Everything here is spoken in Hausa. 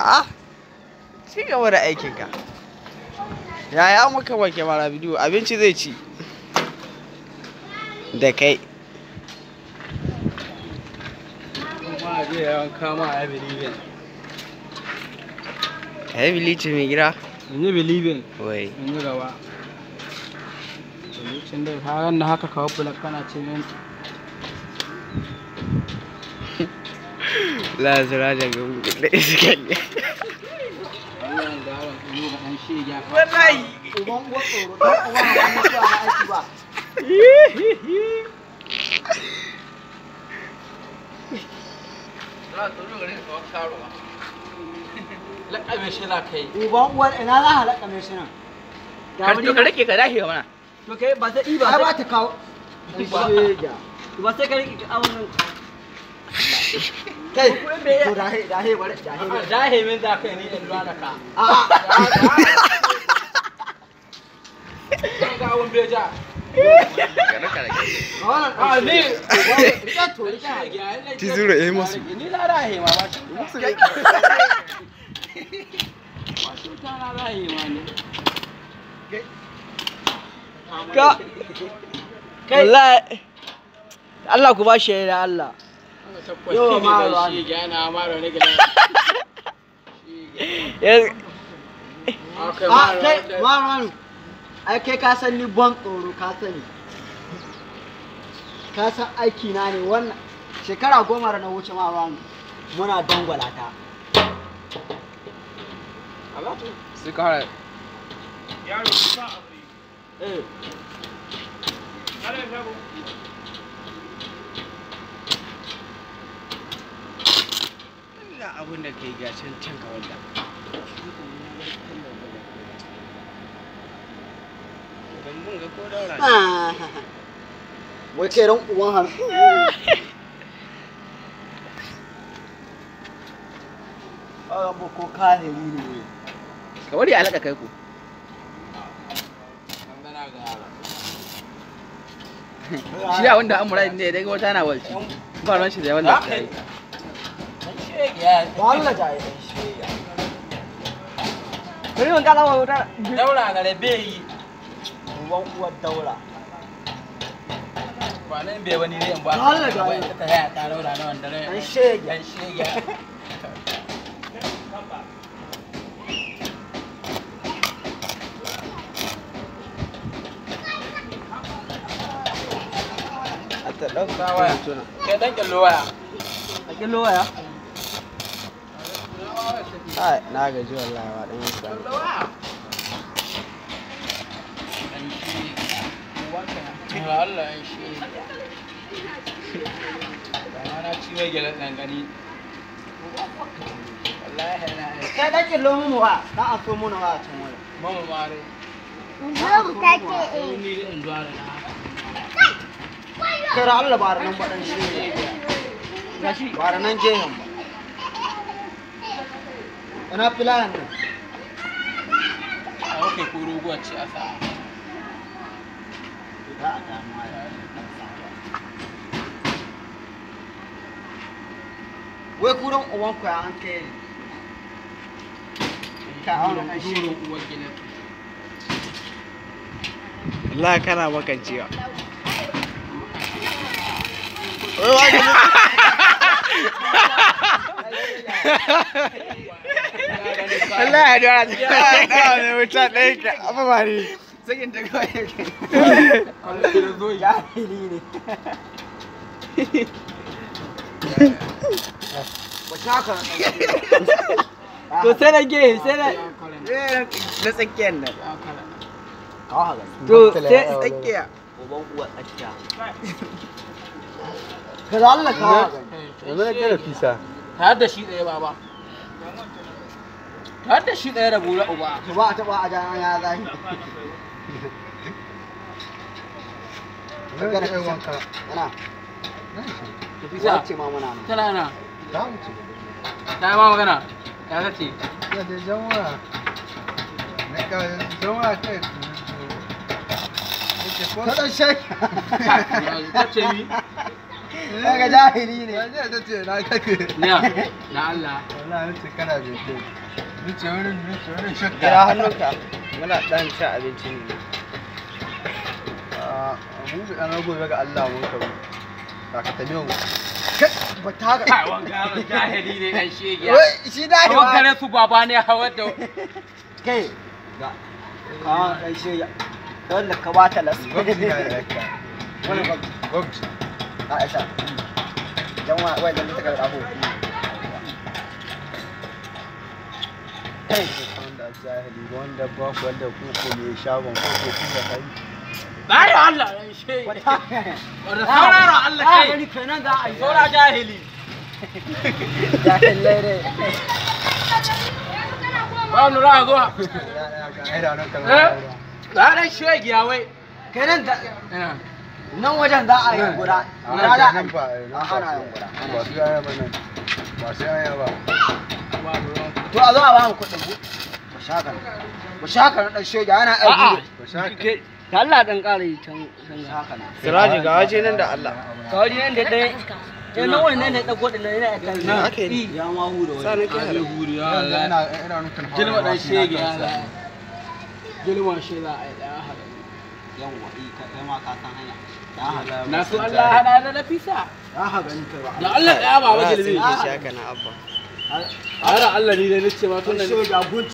ah ci gaba da aikinka yaya maka ba kyamara bidiyo abinci zai ci da kai kuma zai yawan kama a believing ka yi bilici mai gida in yi believing wai in yi gaba lokacin da haran da haka kawo bulak kana ce min la zira da gabu da iska ne wannan da haran kuma ga an shi ya wallahi uban uwa tsoro dan uwa ba mu zuwa na aiki ba lakabe shi za ka yi uban uwar ina za a laƙa mai shi nan ka rike ka dahi mana to kai ba sai ba ba ta kawo ba sai ka rike awon nan kai to dahe dahe bare dahe bare zahe min za ka yi ni in zuwa da ka a zan ga awon beja a wannan a ni ita to ita Ti zura eh masu. ni la rahe ma ba shi ba shi ta na rahe ma ne ka wallahi Allah ku ba shi da Allah Yawa ma ruwa ne. shi ga na mara ne gida a kai marwan ai kai ka san ni ban tsoro ka sani ka san aiki na ne wannan shekara goma da na wuce marwan muna dangwala ta sai ka hara eh ina abin da kai gacin can ka wanda ban mun ga ko daura ne. Ah. wai kai ran uwan har Abu ko kahiri ne ka bari a laɗa kai ku shi a wanda an muradin ne daga wata na walci ba ran shi da wanda ta yi ba Allah ja yi Bari mun kala wa wuta daura ga da bai yi uban uwar daura ba nan bai wani ne in ba Allah ga ba yi. ta haya ta daura na wanda dan ne shege yan shege a ta ɗauka Sa waya. kai dan kyallo waya a kilo waya Ai, na gaji wallahi wa ɗan yasa Allah yan shege ba na ci mai gyalan nan gani wallahi na yi kai dan kilo mu wa dan a so mu na wa can waya mama mare Zo ta ce eh. ni da in zuwa da na kai ra Allah ba nan ba dan shege gashi ba nan gehen ba ina filayan nan a kai ko ruguwa ce a sa za a damu wai kuran uban ku ya an kai ne ka auna kan shi Durin uwar gidan Allah kana makancewa Allah ya dora ta kawo ne wuta ɗaya ka amma ba ne sakin ta kawai yake zo jahili ne ba shaka to sai na gehe sai na na tsakiyar nan kawo haka to sai tsakiya uban uwa tsakiya ka da Allah kawo haka yanzu na kira fisa har da shi ɗaya baba har da shi ɗaya da bula uba to ba a taba a jana ya zahi Magana kisa. Ana. fisa Wace ma muna nan. tana na ta yi ma magana ya ta ce Ta dan shai. ta ce mi daga jahili ne Ya ta ce na kake. Na Allah. Wallahi nace kana bai kai. Nace wurin nace wurin shakka. Kira hannunka. Muna ɗan cin abinci ne. Ah, mun bi an gobe ga Allah mun kawo. Ka ka tabe mu. ba ta haka Kai wanga yaron jahili ne dan shege. wai shi da Hawan gare su baba ne hawar da kai ga a dan shi ya wanda ka bata las gwamnati na da ka. wani ba Gwamnati. a aisha dan wa wai dan ta ga abu kai Wanda jahili wanda ba ku wanda ku ko me shagon ko ko ku da kai. Bari Allah dan shege. wata Wanda sauraro Allah a kai. gani kenan za a yi Saura jahili. jahilai ne Ba mu ra zuwa. Ya ya ga ai da nan kan. Eh? Ba dan shege ya wai. kenan da Ina. nan wajen za a yi guda guda za a nan yi ba a ana yin guda ba su yaya ba nan. Ba su yaya ba. Ba ruwan. to a zo a ba mu kuɗin mu ku shaka ku shaka na dan shege ana aiki Ba sha ka. da Allah dan ƙara yi can can haka na Siraji ga waje nan da Allah. kawai nan da dai ya nan wani nan da ɗago ɗin nan yana kan Na ake yi. ya ma hu da Sa wani nake hada. huri Ina ina ina nufin hawa Gilma dan ba su shege na ya kansa. za. Gilma shi za a yi ɗaya hada. yawwa i ka kai ma ka san hanya ya haga Na so Allah hada da Nafisa. ya haga ni kai ba Da Allah ɗaya ba Ba wa a gilmi. tsinke shi haka na abba. A Allah ni dai nace ma tun da dan shege gun